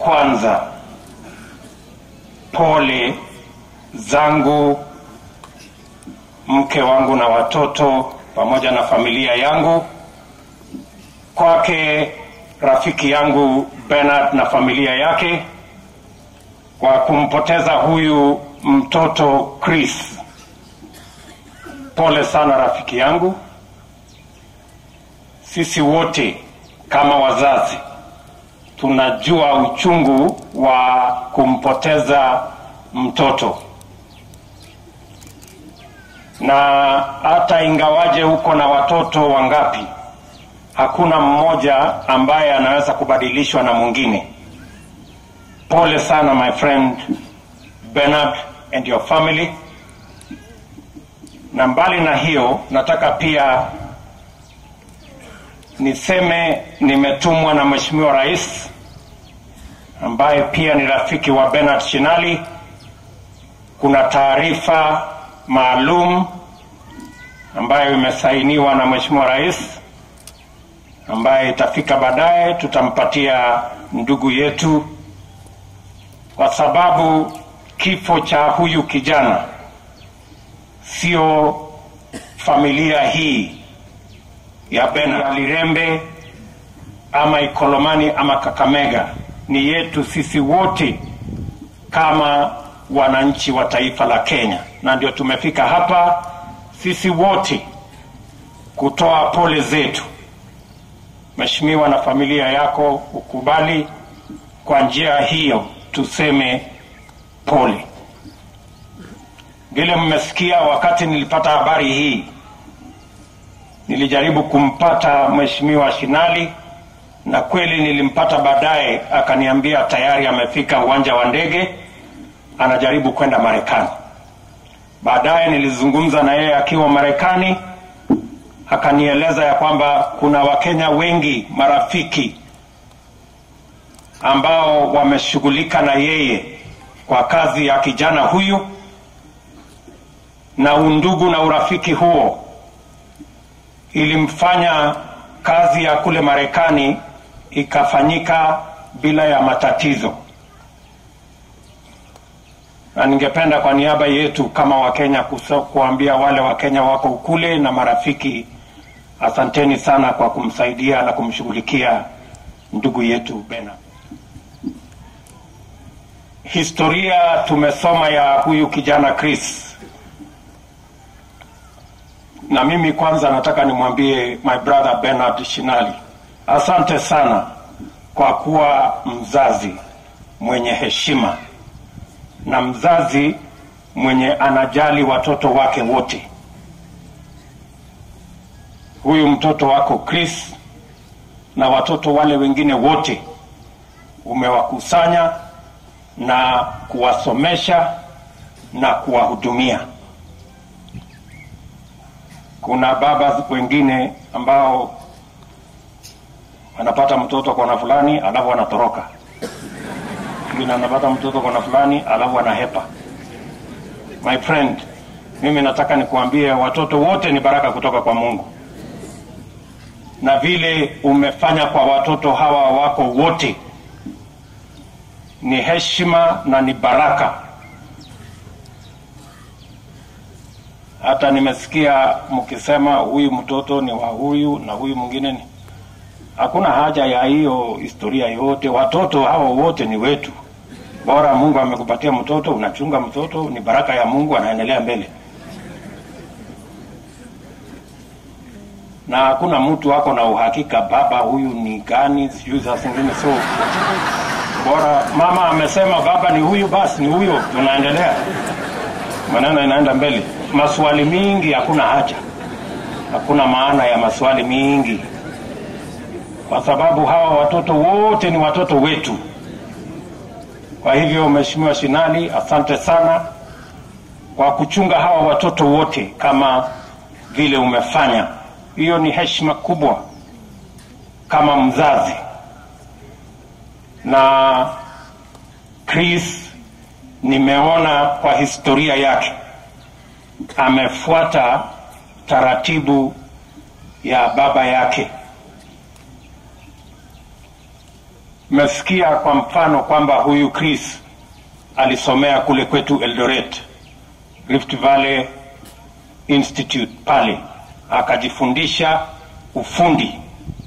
kwanza pole zangu mke wangu na watoto pamoja na familia yangu kwake rafiki yangu Bernard na familia yake kwa kumpoteza huyu mtoto Chris. Pole sana rafiki yangu. Sisi wote kama wazazi tunajua uchungu wa kumpoteza mtoto, na hata ingawaje uko na watoto wangapi, hakuna mmoja ambaye anaweza kubadilishwa na mwingine. Pole sana my friend Bernard and your family. Na mbali na hiyo, nataka pia niseme nimetumwa na Mheshimiwa Rais ambaye pia ni rafiki wa Bernard Shinali. Kuna taarifa maalum ambayo imesainiwa na Mheshimiwa Rais ambaye itafika baadaye, tutampatia ndugu yetu, kwa sababu kifo cha huyu kijana sio familia hii ya Bernard Lirembe ama Ikolomani ama Kakamega, ni yetu sisi wote kama wananchi wa taifa la Kenya, na ndio tumefika hapa sisi wote kutoa pole zetu. Mheshimiwa, na familia yako ukubali kwa njia hiyo tuseme pole. Vile mmesikia, wakati nilipata habari hii nilijaribu kumpata Mheshimiwa Shinali na kweli nilimpata baadaye, akaniambia tayari amefika uwanja wa ndege, anajaribu kwenda Marekani. Baadaye nilizungumza na yeye akiwa Marekani, akanieleza ya kwamba kuna Wakenya wengi marafiki ambao wameshughulika na yeye kwa kazi ya kijana huyu, na undugu na urafiki huo ilimfanya kazi ya kule Marekani ikafanyika bila ya matatizo, na ningependa kwa niaba yetu kama Wakenya kuso- kuambia wale Wakenya wako kule na marafiki, asanteni sana kwa kumsaidia na kumshughulikia ndugu yetu Bernard. Historia tumesoma ya huyu kijana Chris, na mimi kwanza nataka nimwambie my brother Bernard Shinali, asante sana kwa kuwa mzazi mwenye heshima na mzazi mwenye anajali watoto wake wote. Huyu mtoto wako Chris na watoto wale wengine wote umewakusanya na kuwasomesha na kuwahudumia. Kuna baba wengine ambao wanapata mtoto kona fulani alafu wanatoroka, mwingine anapata mtoto kona fulani alafu anahepa. My friend, mimi nataka nikuambie watoto wote ni baraka kutoka kwa Mungu, na vile umefanya kwa watoto hawa wako wote ni heshima na ni baraka. Hata nimesikia mkisema huyu mtoto ni wa huyu na huyu mwingine ni. Hakuna haja ya hiyo historia yote. Watoto hao wote ni wetu. Bora Mungu amekupatia mtoto, unachunga mtoto, ni baraka ya Mungu, anaendelea mbele. Na hakuna mtu ako na uhakika baba huyu ni gani, sijui saa zingine so bora mama amesema baba ni huyu, basi ni huyo, tunaendelea, maneno inaenda mbele. Maswali mingi hakuna haja, hakuna maana ya maswali mingi, kwa sababu hawa watoto wote ni watoto wetu. Kwa hivyo, Mheshimiwa Shinali, asante sana kwa kuchunga hawa watoto wote kama vile umefanya. Hiyo ni heshima kubwa kama mzazi na Chris nimeona kwa historia yake amefuata taratibu ya baba yake, Mmesikia kwa mfano kwamba huyu Chris alisomea kule kwetu Eldoret, Rift Valley Institute pale, akajifundisha ufundi,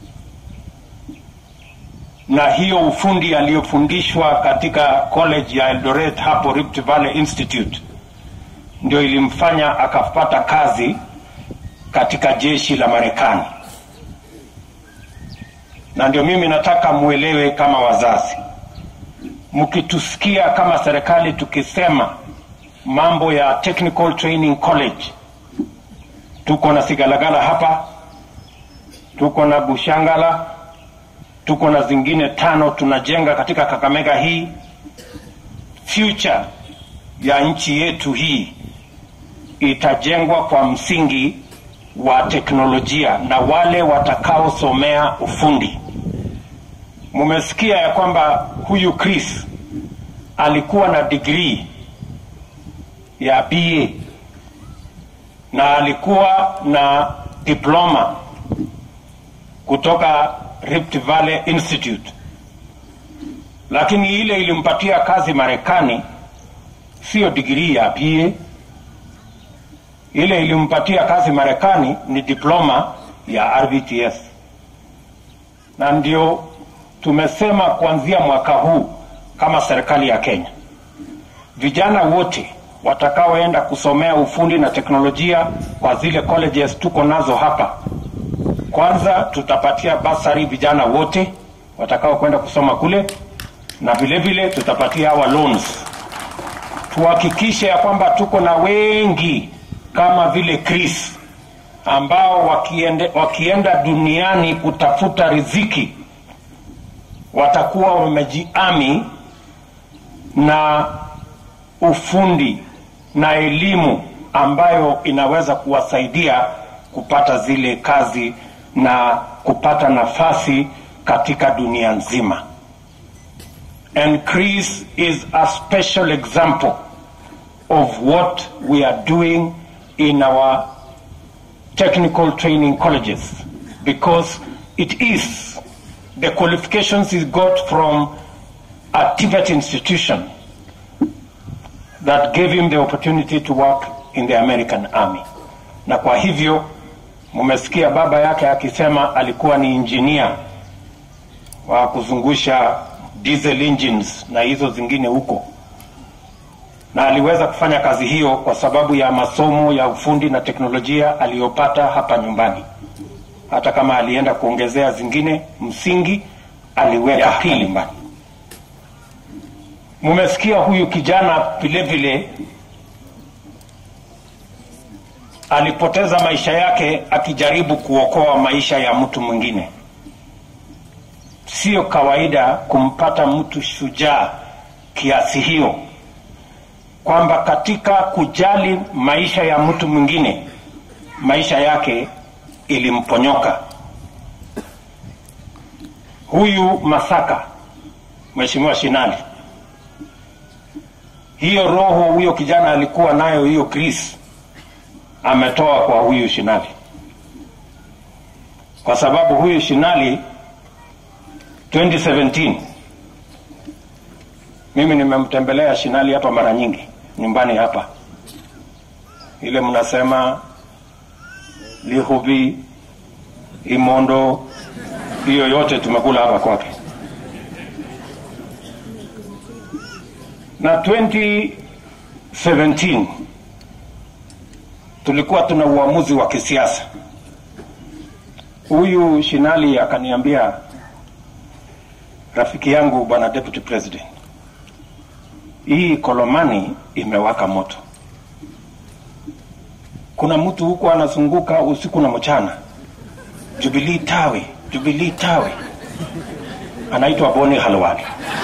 na hiyo ufundi aliyofundishwa katika college ya Eldoret hapo Rift Valley Institute ndio ilimfanya akapata kazi katika jeshi la Marekani. Na ndio mimi nataka muelewe kama wazazi, mkitusikia kama serikali tukisema mambo ya Technical Training College, tuko na Sigalagala hapa, tuko na Bushangala, tuko na zingine tano tunajenga katika Kakamega hii. Future ya nchi yetu hii itajengwa kwa msingi wa teknolojia na wale watakaosomea ufundi. Mumesikia ya kwamba huyu Chris alikuwa na degree ya BA na alikuwa na diploma kutoka Rift Valley Institute, lakini ile ilimpatia kazi Marekani siyo degree ya BA ile ilimpatia kazi Marekani ni diploma ya RVTS, na ndio tumesema kuanzia mwaka huu kama serikali ya Kenya, vijana wote watakaoenda kusomea ufundi na teknolojia kwa zile colleges tuko nazo hapa, kwanza tutapatia basari vijana wote watakao kwenda kusoma kule, na vile vile tutapatia hawa loans. Tuhakikishe ya kwamba tuko na wengi kama vile Chris ambao wakiende, wakienda duniani kutafuta riziki watakuwa wamejiami na ufundi na elimu ambayo inaweza kuwasaidia kupata zile kazi na kupata nafasi katika dunia nzima. And Chris is a special example of what we are doing in our technical training colleges because it is the qualifications he got from a Tibet institution that gave him the opportunity to work in the American Army. Na kwa hivyo mumesikia baba yake akisema alikuwa ni injinia wa kuzungusha diesel engines na hizo zingine huko na aliweza kufanya kazi hiyo kwa sababu ya masomo ya ufundi na teknolojia aliyopata hapa nyumbani. Hata kama alienda kuongezea zingine, msingi aliweka pili nyumbani. Mumesikia huyu kijana vile vile alipoteza maisha yake akijaribu kuokoa maisha ya mtu mwingine. Sio kawaida kumpata mtu shujaa kiasi hiyo kwamba katika kujali maisha ya mtu mwingine maisha yake ilimponyoka. Huyu Masaka, Mheshimiwa Shinali, hiyo roho huyo kijana alikuwa nayo, hiyo Chris ametoa kwa huyu Shinali, kwa sababu huyu Shinali 2017 mimi nimemtembelea Shinali hapa mara nyingi nyumbani hapa, ile mnasema Lihubi, Imondo, hiyo yote tumekula hapa kwake. Na 2017 tulikuwa tuna uamuzi wa kisiasa. Huyu Shinali akaniambia, rafiki yangu bwana deputy president, hii Kolomani imewaka moto. Kuna mtu huko anazunguka usiku na mchana, Jubilee tawe, Jubilee tawe, anaitwa Boni Halwali.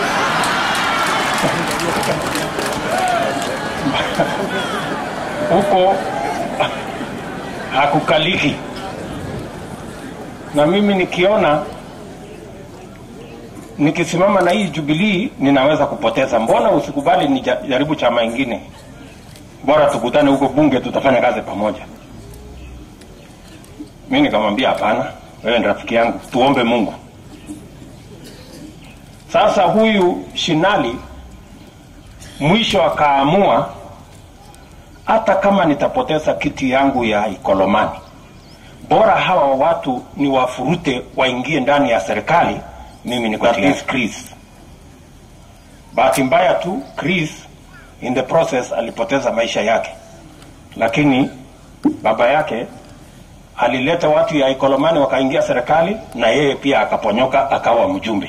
huko hakukaliki, na mimi nikiona nikisimama na hii Jubilee ninaweza kupoteza. Mbona usikubali nijaribu chama ingine? Bora tukutane huko bunge, tutafanya kazi pamoja. Mi nikamwambia hapana, wewe ni rafiki yangu, tuombe Mungu. Sasa huyu Shinali mwisho akaamua hata kama nitapoteza kiti yangu ya Ikolomani, bora hawa watu ni wafurute waingie ndani ya serikali, mimi niko tayari. Chris, bahati mbaya tu Chris in the process alipoteza maisha yake, lakini baba yake alileta watu ya Ikolomani wakaingia serikali, na yeye pia akaponyoka akawa mjumbe.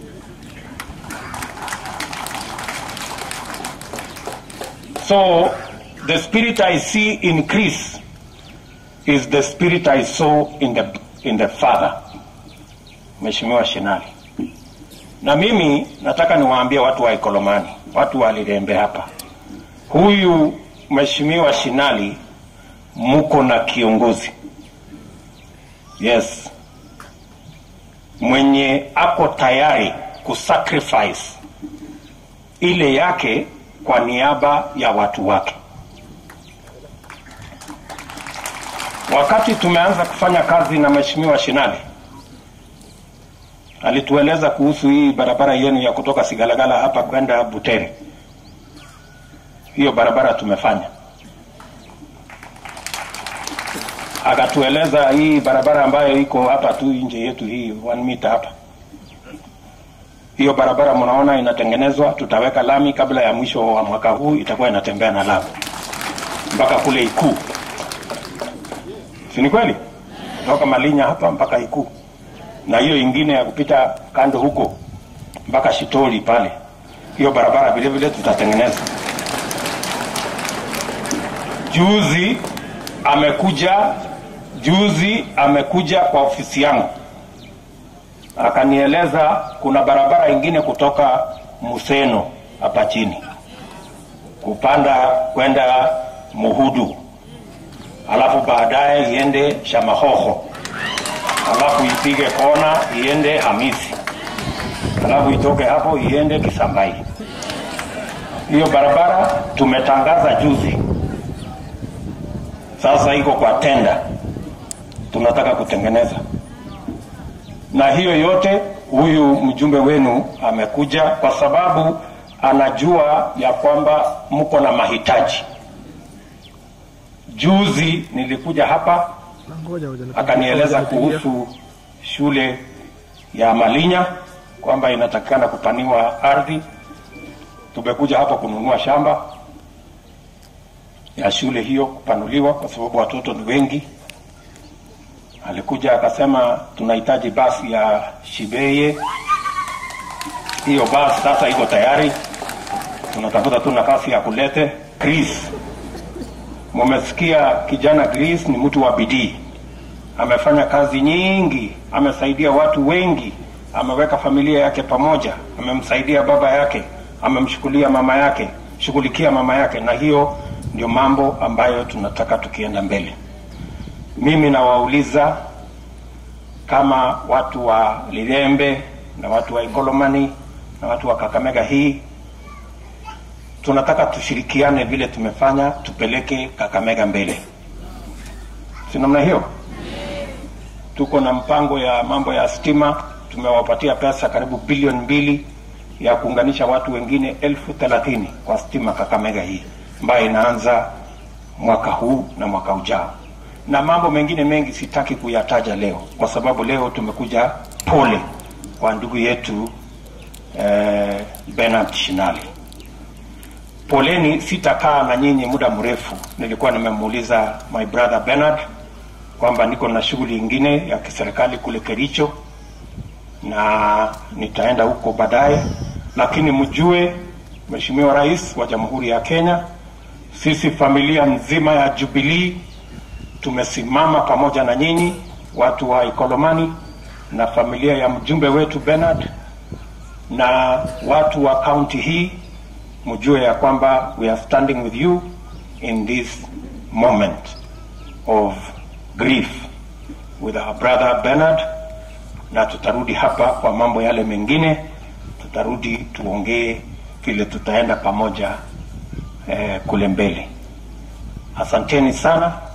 So the spirit I see in Chris is the spirit I saw in the, in the father, Mheshimiwa Shinali. Na mimi nataka niwaambie watu wa Ikolomani, watu wa Lirembe hapa, huyu Mheshimiwa Shinali muko na kiongozi yes, mwenye ako tayari kusacrifice ile yake kwa niaba ya watu wake. Wakati tumeanza kufanya kazi na Mheshimiwa Shinali, alitueleza kuhusu hii barabara yenu ya kutoka Sigalagala hapa kwenda Butere. Hiyo barabara tumefanya. Akatueleza hii barabara ambayo iko hapa tu nje yetu hii one meter hapa hiyo barabara mnaona inatengenezwa, tutaweka lami kabla ya mwisho wa mwaka huu, itakuwa inatembea na lami mpaka kule Ikuu, si ni kweli? Kutoka Malinya hapa mpaka Ikuu, na hiyo ingine ya kupita kando huko mpaka Shitoli pale, hiyo barabara vile vile tutatengeneza. Juzi amekuja, juzi amekuja kwa ofisi yangu akanieleza kuna barabara ingine kutoka Museno hapa chini kupanda kwenda Muhudu, alafu baadaye iende Shamahoho, alafu ipige kona iende Hamisi, alafu itoke hapo iende Kisambai. Hiyo barabara tumetangaza juzi, sasa iko kwa tenda, tunataka kutengeneza na hiyo yote huyu mjumbe wenu amekuja kwa sababu anajua ya kwamba mko na mahitaji. Juzi nilikuja hapa akanieleza kuhusu shule ya Malinya kwamba inatakikana kupaniwa ardhi. Tumekuja hapa kununua shamba ya shule hiyo kupanuliwa kwa sababu watoto ni wengi alikuja akasema tunahitaji basi ya Shibeye. Hiyo basi sasa iko tayari, tunatafuta tu nafasi ya kulete. Chris, mumesikia kijana Chris ni mtu wa bidii, amefanya kazi nyingi, amesaidia watu wengi, ameweka familia yake pamoja, amemsaidia baba yake, amemshughulia mama yake, shughulikia mama yake, na hiyo ndio mambo ambayo tunataka tukienda mbele mimi nawauliza kama watu wa Lilembe na watu wa Ikolomani na watu wa Kakamega hii, tunataka tushirikiane vile tumefanya, tupeleke Kakamega mbele, si namna hiyo? Tuko na mpango ya mambo ya stima, tumewapatia pesa karibu bilioni mbili ya kuunganisha watu wengine elfu thelathini kwa stima Kakamega hii ambayo inaanza mwaka huu na mwaka ujao na mambo mengine mengi sitaki kuyataja leo kwa sababu leo tumekuja pole kwa ndugu yetu eh, Bernard Shinali. Poleni, sitakaa na nyinyi muda mrefu. Nilikuwa nimemuuliza my brother Bernard kwamba niko na shughuli ingine ya kiserikali kule Kericho na nitaenda huko baadaye, lakini mjue Mheshimiwa Rais wa Jamhuri ya Kenya, sisi familia nzima ya Jubilee tumesimama pamoja na nyinyi watu wa Ikolomani na familia ya mjumbe wetu Bernard na watu wa kaunti hii, mjue ya kwamba we are standing with you in this moment of grief with our brother Bernard, na tutarudi hapa kwa mambo yale mengine, tutarudi tuongee vile tutaenda pamoja eh, kule mbele. Asanteni sana.